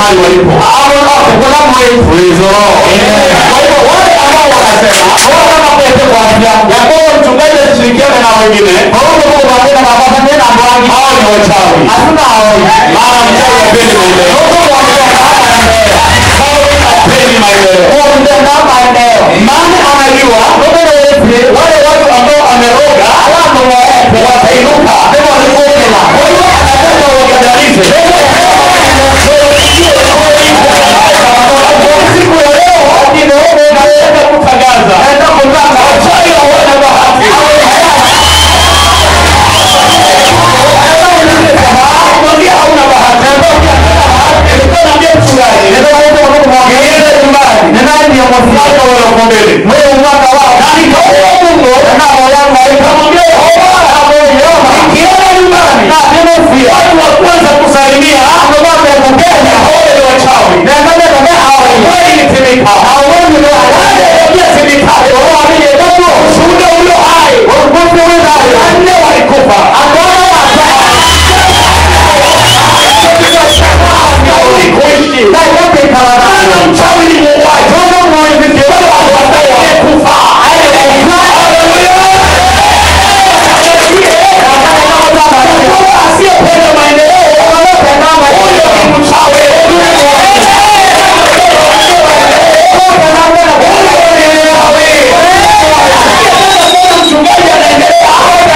mahali walipo Praise the Lord. Kwa hivyo wale ambao wanasema ya kwamba mchungaji ashirikiane na wengine hao ni wachawi maana mchawi hapendi maendeleo Mchawi hapendi maendeleo maana anajua wale watu ambao ameroga watainuka kwa hiyo anataka wakandamize siku ya leo naenda kutangaza wachawi hawana bahati mwambie hauna bahati Nilikuwa naambia mchungaji niende nyumbani mwaka wa elfu mbili na nikaomba Mungu nikamwambia Yehova nikienda nyumbani watu wa kwanza kusalimia hao ni wachawi kweli nitimika nitimika shuhuda ulio hai wanne walikufa Hauli kuishi maana mchawi ni muuaji wale watu wamekufa asiyependa maendeleo huyo ni mchawi mchungaji anaendelea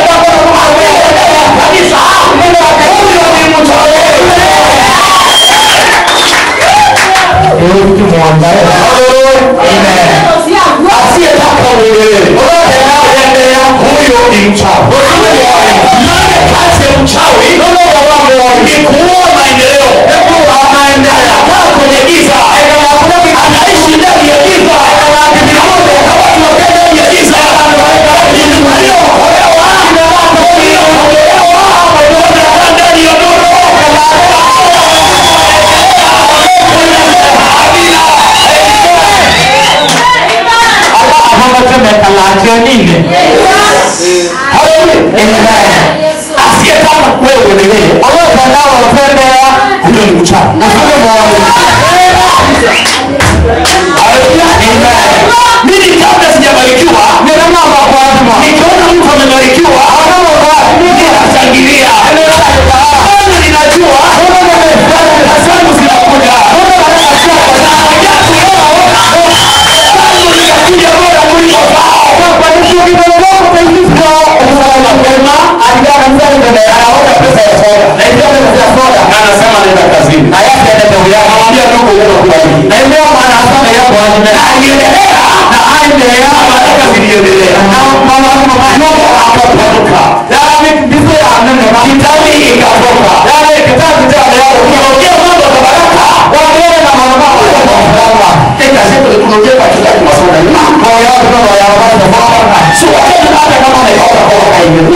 kanisa huyo ni mchawi asiyetaka uendelee huyo ni mchawi maana kazi ya mchawi ni kuua maendeleo anakaa kwenye giza anaishi ndani ya giza na watu wakae ndani ya giza waliookolewa walioondolewa wanakaa ndani ya nuru asiyetaka wewe uendelee huyo ni mchawi mimi kabla sijabarikiwa nikiona mtu amebarikiwa ninashangilia maana ninajua na zangu zinakuja zangu zinakuja bora kuliko zao na anasema naenda kazini namwambia ndugu unakubaliki aliendelea na baraka ziliendelea Mungu akapanuka kitabu ikatoka ukiongea mambo ya baraka tekasetotunoje wachungaji masoda si wakati hata kama unaikoka koka hivi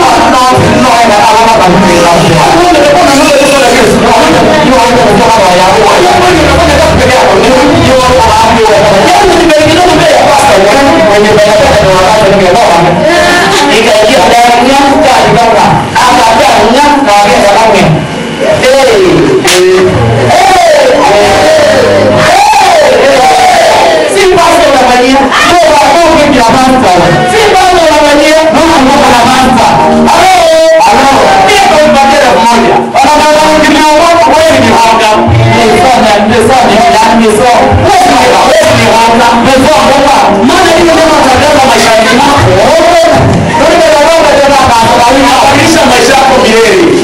Badilisha maisha yako milele.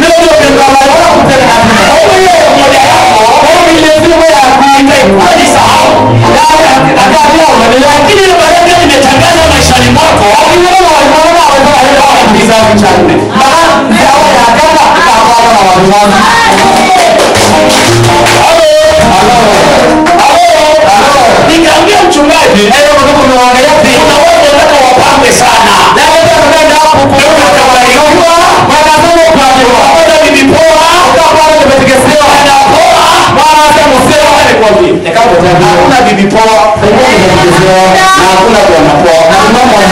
Hajisahau. Lakini ile baraka imetangaza maishani mwako. Kizazi cha nne. Nikaambia mchungaji, kuna watu wanataka wapambe sana. Hata bibi poa, hakuna bibi poa na hakuna bwana poa.